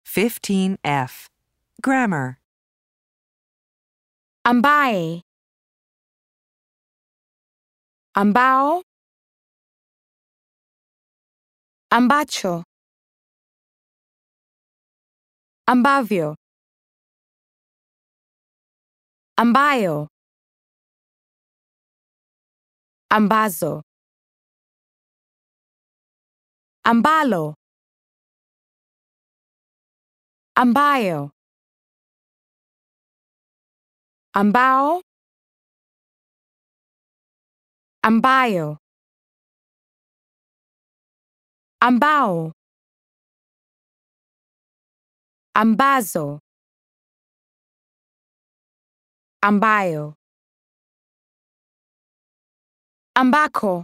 15F. Grammar. ambaye ambao ambacho ambavyo ambayo ambazo ambalo ambayo ambao ambayo ambao ambazo ambayo ambako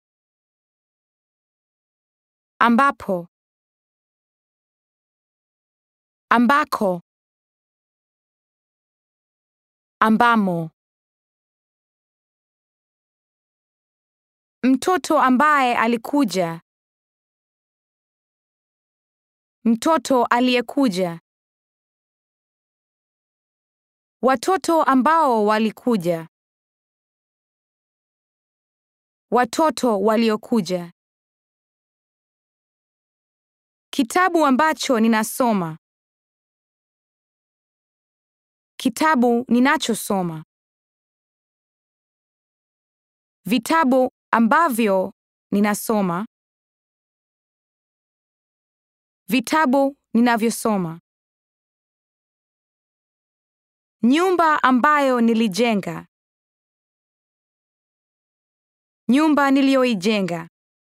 ambapo ambako ambamo mtoto ambaye alikuja mtoto aliyekuja watoto ambao walikuja watoto waliokuja kitabu ambacho ninasoma kitabu ninachosoma vitabu ambavyo ninasoma vitabu ninavyosoma nyumba ambayo nilijenga nyumba niliyoijenga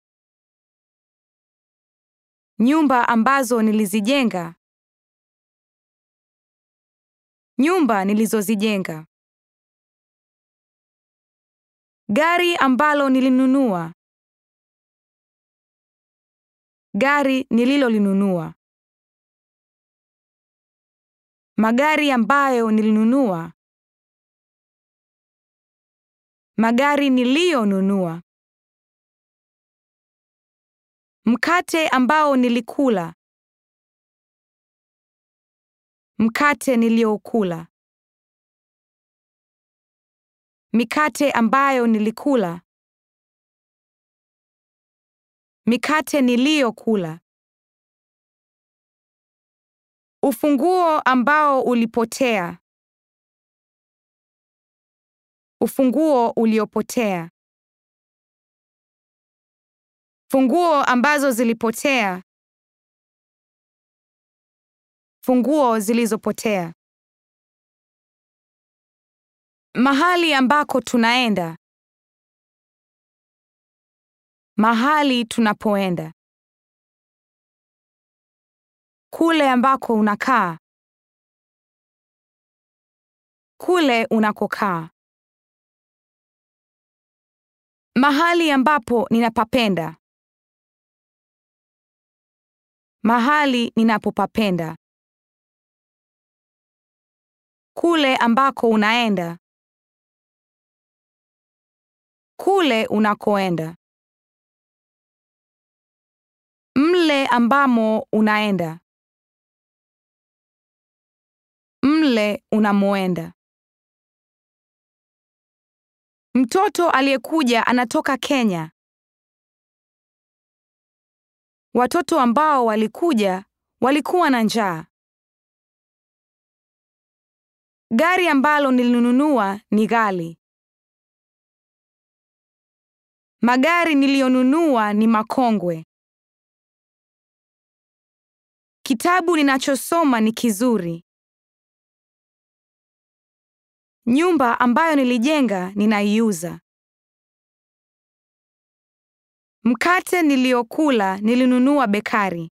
nyumba ambazo nilizijenga nyumba nilizozijenga gari ambalo nilinunua gari nililolinunua magari ambayo nilinunua magari niliyonunua mkate ambao nilikula mkate niliyoukula mikate ambayo nilikula mikate niliyokula ufunguo ambao ulipotea ufunguo uliopotea funguo ambazo zilipotea funguo zilizopotea mahali ambako tunaenda mahali tunapoenda kule ambako unakaa kule unakokaa mahali ambapo ninapapenda mahali ninapopapenda kule ambako unaenda kule unakoenda mle ambamo unaenda mle unamoenda mtoto aliyekuja anatoka Kenya watoto ambao walikuja walikuwa na njaa gari ambalo nilinunua ni ghali magari niliyonunua ni makongwe kitabu ninachosoma ni kizuri nyumba ambayo nilijenga ninaiuza mkate niliyokula nilinunua bekari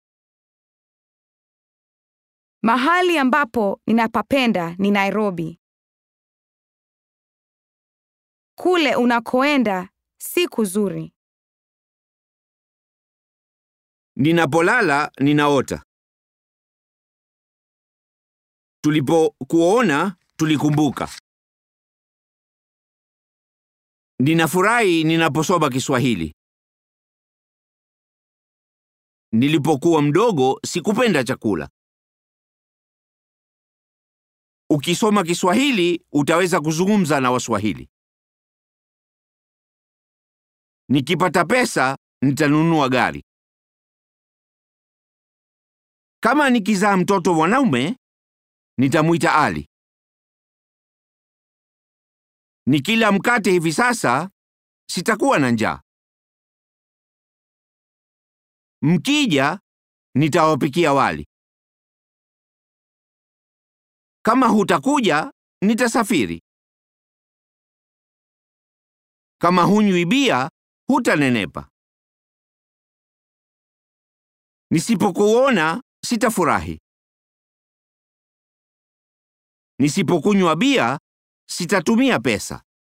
mahali ambapo ninapapenda ni Nairobi kule unakoenda si kuzuri Ninapolala ninaota. Tulipokuona tulikumbuka. Ninafurahi ninaposoma Kiswahili. Nilipokuwa mdogo sikupenda chakula. Ukisoma Kiswahili utaweza kuzungumza na Waswahili. Nikipata pesa nitanunua gari. Kama nikizaa mtoto mwanaume nitamwita Ali. Nikila mkate hivi sasa sitakuwa na njaa. Mkija nitawapikia wali. Kama hutakuja nitasafiri. Kama hunywi bia hutanenepa. Nisipokuona sitafurahi. Nisipokunywa bia sitatumia pesa.